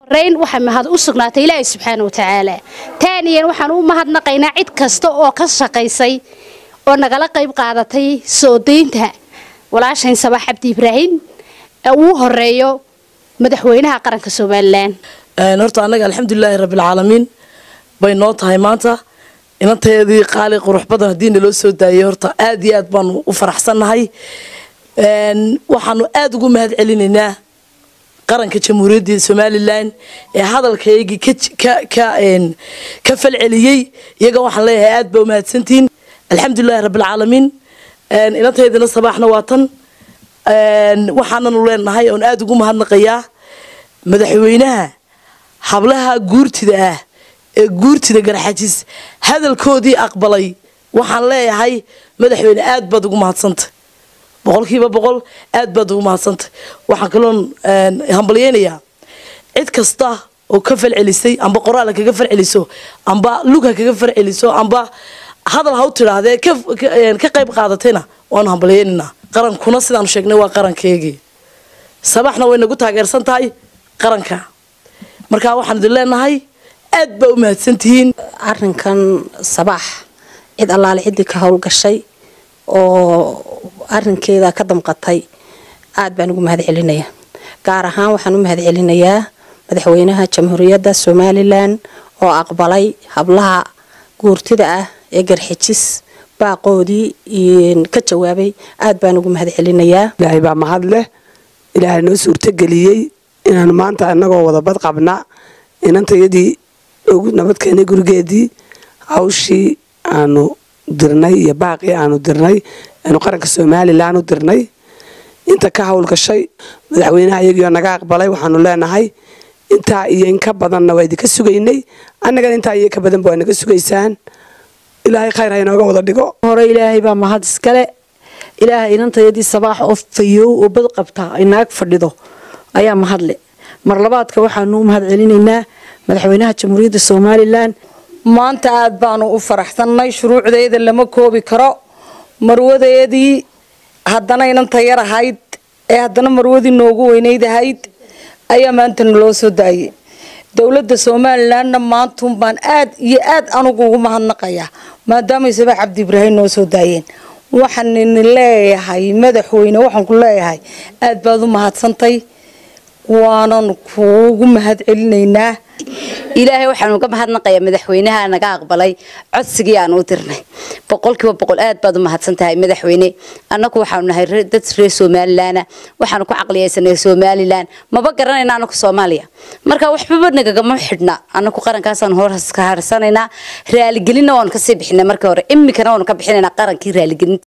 rayn waxay mahad u sugnaatay ilaahay subxaana wa tacaala taaniyan waxaan u mahadnaqaynaa cid kasta oo ka shaqaysay oo nagala qayb qaadatay soo daynta walaashayn sabax cabdi ibraahim ee uu horeeyo madaxweynaha qaranka somalilan horta annaga alxamdulilaahi rabbilcaalamiin bay noo tahay maanta inanteedii qaali qurux badan haddii naloo soo daayay horta aad iyo aad baanu u faraxsannahay waxaanu aada ugu mahad celinaynaa qaranka jamhuuriyadda somalilan ee hadalkaygii ka falceliyey iyaga waxaan leeyahay aad baa umahadsantihiin alxamdulilahi rabbilcaalamiin inanteedina sabaaxna waa tan waxaananu leenahay oon aada ugu mahadnaqayaa madaxweynaha hablaha guurtida ah ee guurtida garxajis hadalkoodii aqbalay waxaan leeyahay madaxweyne aad baad ugu mahadsantay boqolkiiba boqol aad baad ugu mahadsantay waxaan kaloon hambalyeynayaa cid kasta oo ka falcelisay amba qoraala kaga falceliso amba lugha kaga falceliso amba hadal ha u tidhaahdee ka qayb qaadatayna waanu hambalyeynaynaa qarankuna sidaanu sheegnay waa qarankeygii sabaxna way nagu taageersan tahay qaranka markaa waxaan idin leenahay aad baa u mahadsantihiin arinkan sabaax cid allaale ciddii ka howlgashay oo arinkeeda ka damqatay aad baan ugu mahad celinayaa gaar ahaan waxaan u mahad celinayaa madaxweynaha jamhuuriyadda somalilan oo aqbalay hablaha guurtida ah ee garxijis baaqoodii ka jawaabay aad baan ugu mahad celinayaa ilaahay baa mahad leh ilaahay noo suurtogeliyey inaanu maanta inagoo wadabad qabna inantayadii ugu nabadkeenay gurigeedii hawshii aanu dirnay iyo baaqii aanu dirnay aanu qaranka somalilan u dirnay inta ka howlgashay madaxweynaha iyagiioo naga aqbalay waxaanu leenahay intaa iyo inka badanna waa idinka sugaynay annagana intaa iyo inka badanba waa naga sugaysaan ilaahay khayr ha inooga wada dhigo hore ilaahay baa mahad iskale ilaahay inantayadii sabaax oo fayow oo bad qabta ay naag fadhido ayaa mahadle mar labaadka waxaanu u mahad celinaynaa madaxweynaha jamhuuriyadda somalilan maanta aad baanu u faraxsannay shuruucdeeda lama koobi karo marwadeedii haddana inanta yar ahayd ee haddana marwadii noogu weynayd ahayd ayaa maanta naloo soo daayay dowladda somalilanna maantun baan aad iyo aad anugu ugu mahadnaqayaa maadaamay sabax cabdi ibraahim noo soo daayeen waxaan idin leeyahay madaxweyne waxaan ku leeyahay aad baad u mahadsantay waanan kuugu mahad celinaynaa ilaahay waxaan uga mahadnaqayaa madaxweynaha naga aqbalay codsigii aan u dirnay boqolkiiba boqol aad baad u mahadsan tahay madaxweyne annagu waxaanu nahay dad reer somalilaana waxaanu ku caqliyaysanay somalilan maba garanayna anaku soomaaliya marka waxbaba nagagama xidhna anaku qarankaasaan hoos ka harsanaynaa raaligelinna waanu kasii bixinay markii hore imikana waanu ka bixinaynaa qarankii raaligelinta